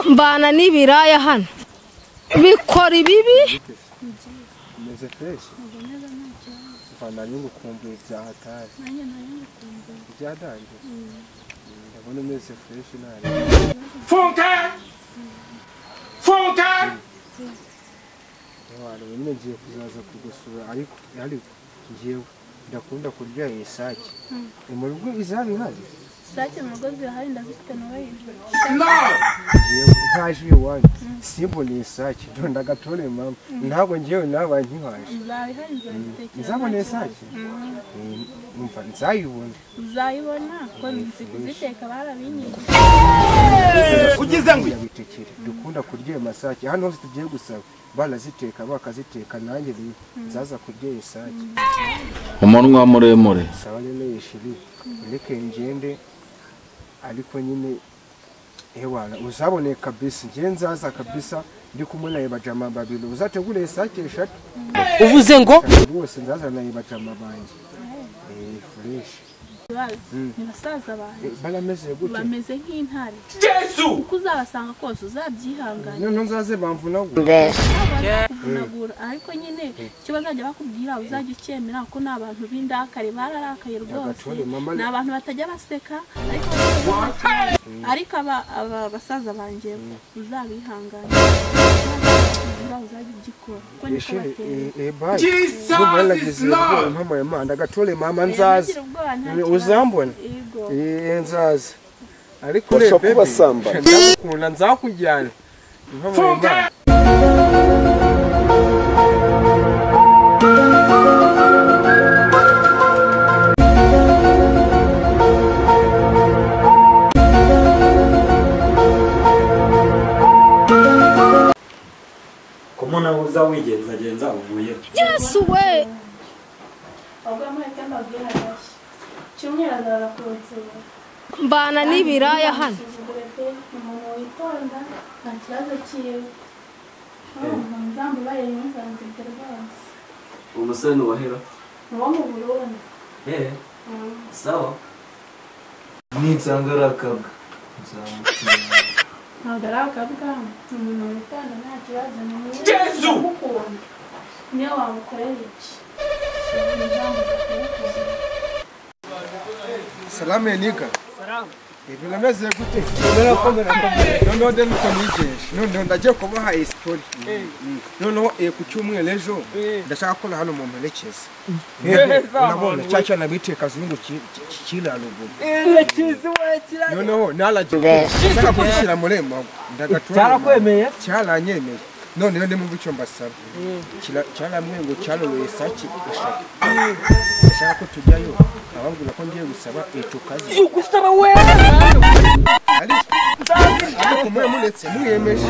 mbana n'ibiraya hano bikora ibibi umeze freshi ufana nyungu ukumbuye byahatari byadangiye ndabona umeze freshi ntari funka funka abantu bimwe ngiye kuzaza kugusura ariko ariko ngewe ndakunda kurya isake mu rugo izaba ihari sake mu rugo zirahari ndazifite nawe yinjira no ngewe ntaje iwanyu simbona isake ntonda agatore mama ntabwo ngewe nabaye nkihaje uzaba ihari nzayitekera nzabona isake numva nzayibona uzayibona ko nzi kuziteka barabinyiye ugize ngo yabitekere dukunda kurya ayo masake hano hose tugiye gusaba baraziteka bakaziteka nanjye rero nzaza kurya isake umunwa muremure saba rero yishiri ureke ngende ariko nyine ewana uzabone kabisa ngewe nzaza kabisa ndi kumwe naye bajama babiri uzategure isake eshatu uvuze ngo rwose nzaza naye bajama banjye Eh, fresh bazi ni basaza banjye Eh, barameze gute bameze nk'intare jesu uko uzabasanga kose uzabyihangana noneho nzaze bamvunagu baza kuvunagura ariko nyine icyo bazajya bakubwira uzajya ucyemera kuko ni abantu b'indakare bararakaye rwose Agature, mama, ni abantu batajya baseka ariko bazakira. ariko aba- aba basaza banjye uzabihangana uzajya ugikora kuko niko Ishiri, bateye eh, eh, bye. Jesus Ndumva is naragize Lord. ubwoba, mpamaye Imana agatore mama nzaza ntagira ubwoba nta Eh, kibazo. uzambona Yego. Eh, nzaza ariko Urashaka urebe, kuba sambara? ndagukunda nzakujyana mpamaye Funka! Imana kumuna uza wigenzagenza uvuye yesu we ahubwo amahirwe mbabwira arashya cyumweru azara ku nzira mbana n'ibiraya hano umuntu witonda nta kibazo cyiwe umuzamu ubaye ntuzansibye rwose umusore ni uwahera uwo mu burundi eee sawa ninsanga ari akabwa nzamutumira ntabwo ari akabwamo ni umuntu witonda nta kibazo ni mwiza Yesu! ndamukunda niyo wamukorera iki umuzamu uzakubikora salamu eniga ibintu ameze gute narakomera noneho deni tunigisha noneho ndagiye kubaha isipori noneho eh, ku cyumweru ejo ndashaka ko na hano mu mperekeza urabona cya cyana biteka kazungu kiraruguru noneho naragiye kubishyira muri emago cyarakwemeye cyaranyemeye noneho ndimumva icyo mbasaba Kira- cyaramwe ngo cyaroye isake eshatu ndashaka ko tujyayo ababwira ko ngiye gusaba icukazi gusaba we ariko ariko mwe muretse mwiyemeje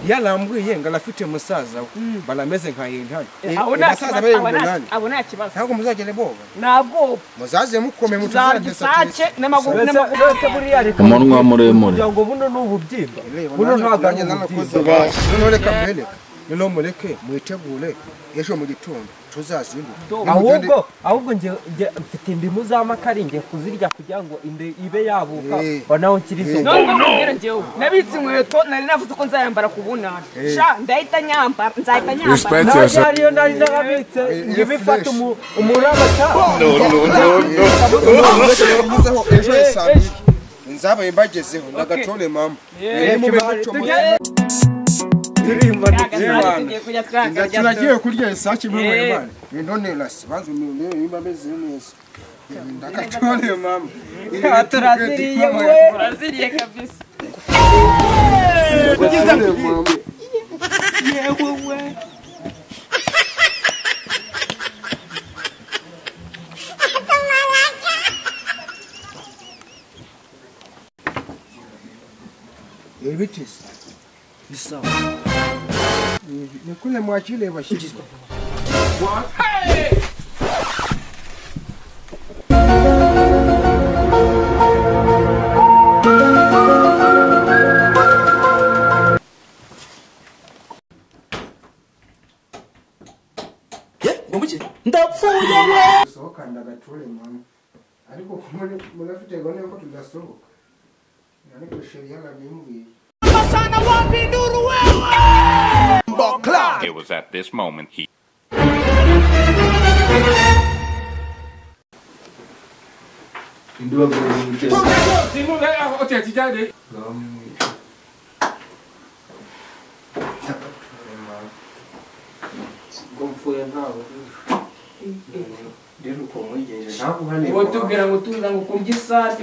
yarambuye ngo arafite musaza we barameze nka yintare abasaza be ngo nani abo nta kibazo ntabwo muzagere boba ntabwo muzaze mukome zarya isake n'amaguru mbese buriya reka umunwa muremure kugira ngo buno ni ububyimba buno ntabwo ari ububyimba noneho reka mbereka noneho mureke mwitegure ejo mu gitondo tuzazinduke ahubwo ahubwo njye njye mfite indimu z'amakara njye kuzirya kugira ngo inda ibe yabuka Eh. banaho nkirizo none nkubwira njyewe nabitse inkweto nari navuze ko nzayambara ku bunani sha ndahita nyambara nzahita nyambara ntabwo ariyo nari narabitse njye bifata umu- umurabata muzeho ejo ya saa mbiri nzabaye mbagezeho nagatore mama Rero mube gutyo muze- turirimba Yewana. tugiye kujya twahagarara Ngira- tunagiye kurya isake mbabaye Eh. imana none rasi banze umuntu rero niba ameze neza ndagatore mama turaziriye we turaziriye kabisa ugize mama yewe we ibitisi bisawa ni kule mwakile bashirizwa ndapfuye ndagature mama ariko kumuri murafite gahunda yuko tudasohoka ariko sheri yarabimbwiye basana It was at this moment he indi bagomba guteza inkunga yaho oteti ijyane bamwica ubwo mvuye ntawe rero uko mwigenje ntabwo uwo tubwira ngo tuza ngo kumva isake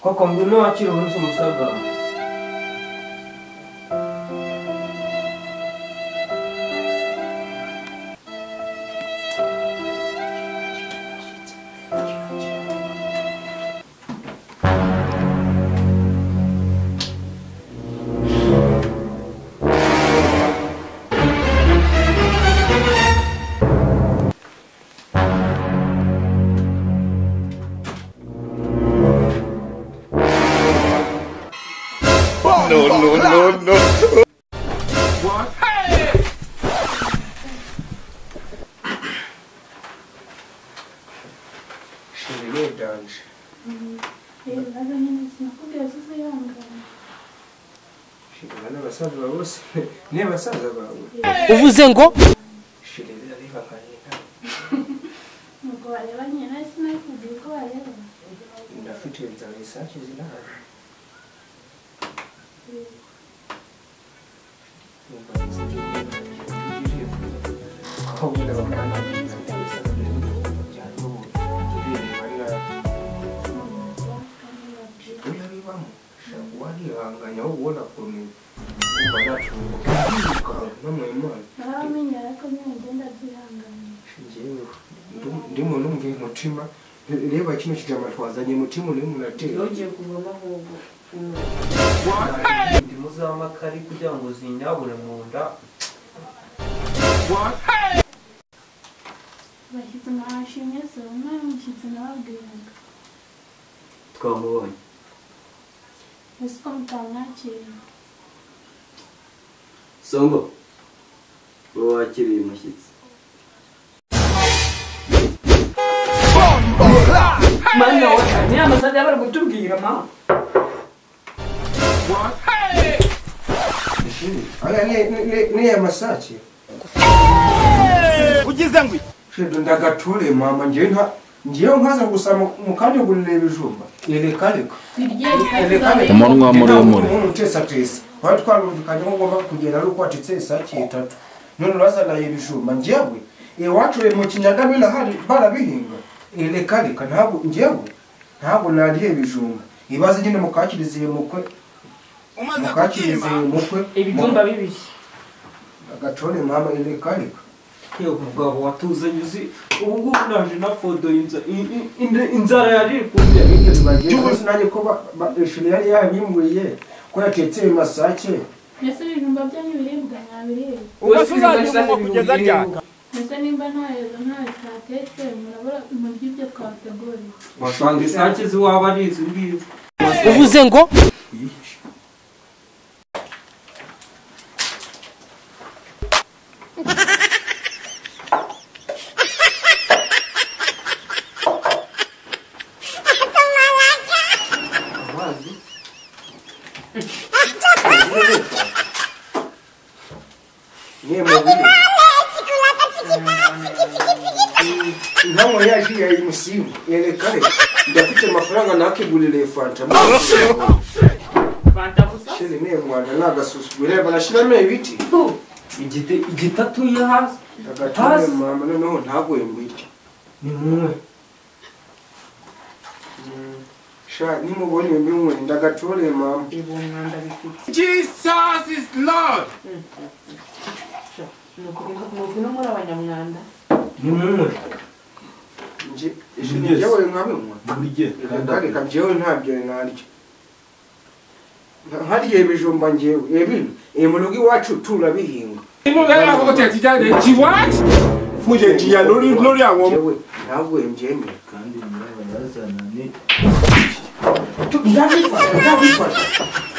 koko ngwino wakira umunsi umusaga wawe sheri danje sheri bane basaza bawe bose ni basaza bawe uvuze ngo sheri ariha kanina Nuko bareba nyine nari sinakubwiye uko bareba. ndafite inzara isake zinahaje Narabamenyera ko nyine ngenda byihangana. ndimo numva umutima reba kino kijama twazanye umutima urimo uratera indimu z'amakari kugira ngo zinyabure mu nda Abashyitsi mwabashimye se umwe mushyitsi nababwiraga. twamubonye Ese ko mutamwakira. songo wowe wakiriye umushyitsi mana we niyo amasaha bari kutubwira ma niya masake ugize ngo iki shedo ndagature mama ngewe nta ngewe nkaza gusa mu kandi gurira ibijumba yereka reka umunwa muremure umuntu utesa tesa wari twarumvikanye ko ugomba kugenda ari uko watitse isake itatu none urazanaye ibijumba ngewe iwacu mu kinyaga birahari barabihinga yereka reka ntabwo ngewe ntabwo nariye ibijumba ibaze nyine mukakiriziye mukwe umaze mukakiriziye mukwe ibijumba bibiri agacore mama yereka reka yewe mugabo watuzanye uzi ubu ngubu naje na fodo inza- in- in- in- inzara yari kumwe by'ubuzi nanjye ko ba- ba- ishuri yari yabimburiye ko yatetse ayo masake Mbese ibijumba byanyu biribwa mwabiriye. ugase uzajya kugeza ryari Mbese nimba ntayo ntayo twatetse murabura murya ibyo twateguriye. wasanga isake ziwaba ari izi ngizi inkamwe yaje yayi musimu yereka reka ndafite amafaranga nakigurira iyo fanta fanta gusa sheri niyo rwanda nagasusugura reba barashyiramo ibiti igitatu ye hasi agature mama noneho ntaguye mu biryo ni mwe sha nimubonye bimwe ndagature mama ibumwanda bifite jesus is lord nuko ngwino muri abanyamwanda ni mwe Nje- ngewe nkabimwa burye kandi reka reka ngewe ntabyo naryo nkarya ibijumba ngewe ebino iyi mu rugo iwacu turabihinga inkunga yaho oteti ijyane ki what mugenzi ya lori lori awo Ngewe ntabwo mbyemera kandi nyirabayazana ni ndabifata ndabifata